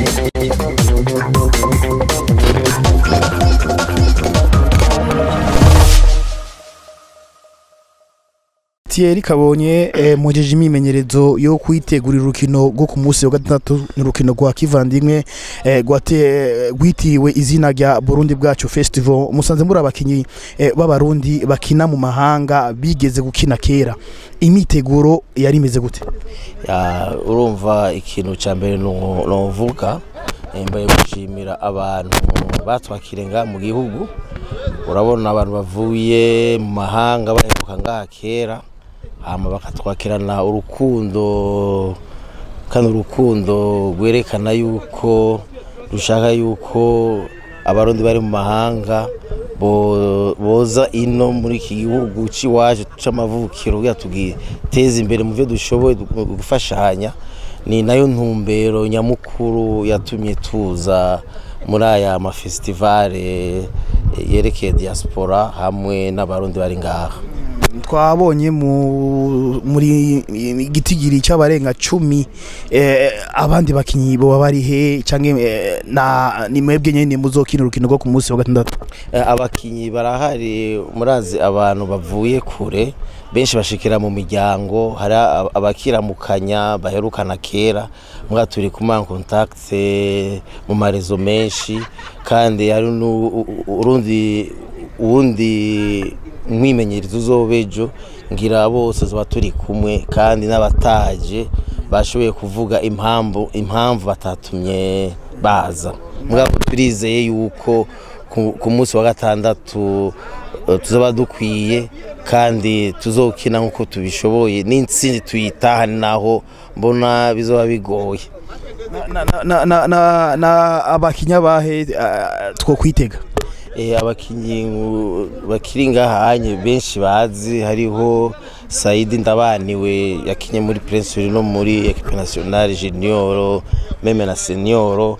Thierry Kabonye eh, mujeje imimenyerezo yo kwitegurira urukino rwo ku munsi wa gatandatu ni urukino rwa kivandimwe eh, gwate gwitiwe izina rya Burundi bwacu Festival musanze muri abakinyi eh, b'abarundi bakina mu mahanga bigeze gukina kera imiteguro yari imeze gute Ya, urumva ikintu cya mbere novuga mbaye gushimira abantu batwakire ngaha mu gihugu urabona abantu bavuye mu mahanga baheruka ngaha kera hama bakatwakirana urukundo kandi urukundo rwerekana yuko rushaka yuko abarundi bari mu mahanga bo- boza ino muri iki gihugu c'iwacu c'amavukiro kugira tugiteze imbere mu byo dushoboye du- gufashanya ni nayo ntumbero nyamukuru yatumye tuza muri aya mafestivale yerekeye diaspora hamwe n'abarundi bari ngaha twabonye mu muri gitigiri cy'abarenga cumi eh, abandi bakinyi bo bari he canke eh, na ni mwebwe nyene muzokina urukino rwo ku munsi wa gatandatu Eh, abakinyi barahari murazi abantu bavuye kure benshi bashikira mu miryango hari ab- abakiramukanya baherukana kera mbwa turi kuma contact mu marezo menshi kandi hari nu- u- u- urundi uwundi mwimenyerezo uzobejo ngira bose zoba turi kumwe kandi n'abataje bashoboye kuvuga impamvu impamvu batatumye baza mugabo turizeye yuko ku- ku munsi wa gatandatu eh, tuzaba dukwiye kandi tuzokina nk'uko tubishoboye n'intsinzi tuyitahane naho mbona bizoba bigoye na, na, na, na, na, na abakinya bahe uh, two kwitega Eh, abakinyi uh, bakiri ngahanye benshi bazi hariho Saidi Ndabaniwe yakinye muri Prince Willy no muri Equipe Nationale Junior meme na Senior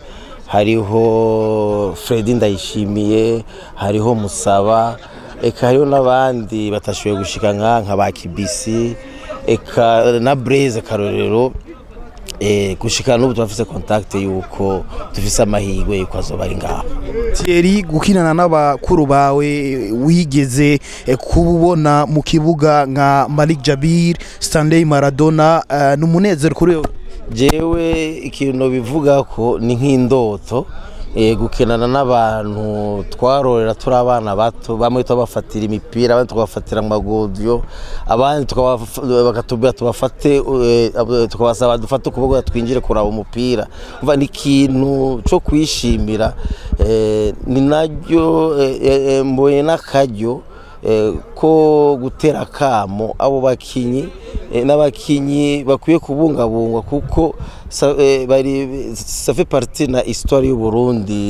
hariho Fredy Ndayishimiye hariho Musaba eka hariho n'abandi batashoboye gushika nka nka ba Kibisi eka na Blaise Karorero eh, gushika n'ubu turafise contact yuko dufise amahirwe yuko azoba ari ngaho Thierry gukinana n'abakuru bawe wigeze eh, kubona mu kibuga nka Malik Jabir Stanley Maradona uh, n'umunezero kuri wewe jewe ikintu bivuga ko ni nk'indoto eh, gukinana n'abantu twarorera turi abana bato bamwe tubafatira imipira abandi tukabafatira amagodiyo abandi tukabaf- bakatubwira tubafate eh, abo- tukabasaba dufate ukuboko twinjire kuraba umupira umva ni ikintu cyo kwishimira eh, ni naryo eh, eh, mbonye n'akaryo eh, ko gutera akamo abo bakinyi eh, n'abakinyi bakwiye kubungabungwa kuko sa- eh, bari ça fait partie na histoire y'u Burundi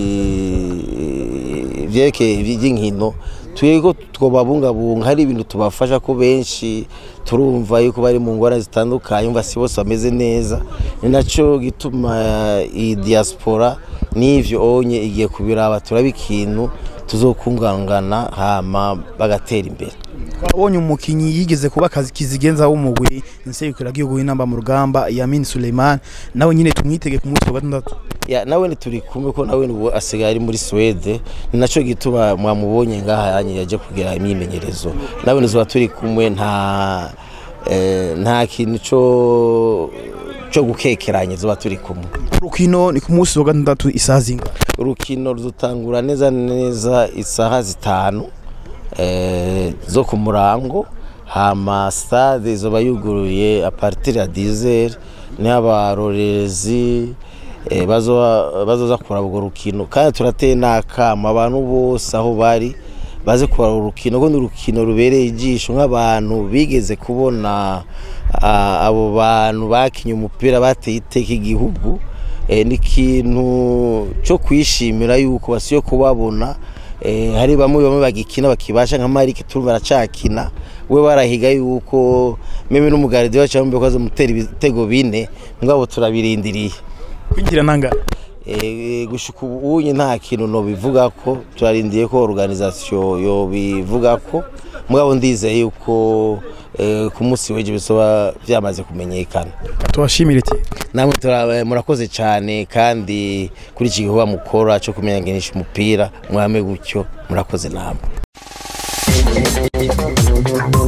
eh, vyerekeye ivy'inkino twego twobabungabunga hari ibintu tubafasha ko benshi turumva yuko bari mu ngwara zitandukanye umva si bose bameze neza ni naco gituma eh, iyi diaspora n'ivyo onye igiye kubiraba turaba ikintu tuzokungangana hama bagatera imbere twabonye umukinyi yigeze kuba akazi kizigenza w'umugwi nsekura gihugu w'inamba mu rugamba Yamin Suleiman nawe nyine tumwitege ku munsi wa gatandatu ya nawe ni turi kumwe ko nawe ubu asigaye ari muri Swede ni naco gituma mwamubonye ngaha yanye yaje kugira imyimenyerezo nawe nizoba turi kumwe nta eh, nta kintu co co gukekeranya zoba turi kumwe urukino ni ku munsi wa gatandatu isaha zinga urukino ruzotangura neza neza isaha zitanu eh, zo ku murango hama stade izoba yuguruye a partir ya 10 ni abarorerezi eh, bazoba- bazoza kuraba urwo rukino kandi turateye n'akama abantu bose aho bari baze kuraba urukino kuko ni urukino rubereye ijisho nk'abantu bigeze kubona ah, abo bantu bakinye umupira bateye iteka igihugu eh, ni ikintu cyo kwishimira yuko basiyo kubabona eh, hari bamwe bamwe bagikina bakibasha nka Marike turumva aracakina we barahiga yuko meme n'umugaridi wacu bambe ko azomutera ibitego bine ngabo turabirindiriye kwinjira nanga Eh, gushika ubu nta kintu no bivuga ko turarindiye ko organisation yo bivuga ko mugabo ndizeye yuko eh, ku munsi w'ejo bizoba byamaze kumenyekana tubashimire iti namwe tura- murakoze cyane kandi kuri iki gikorwa mukora cyo kumenyanisha umupira mwame gutyo murakoze namwe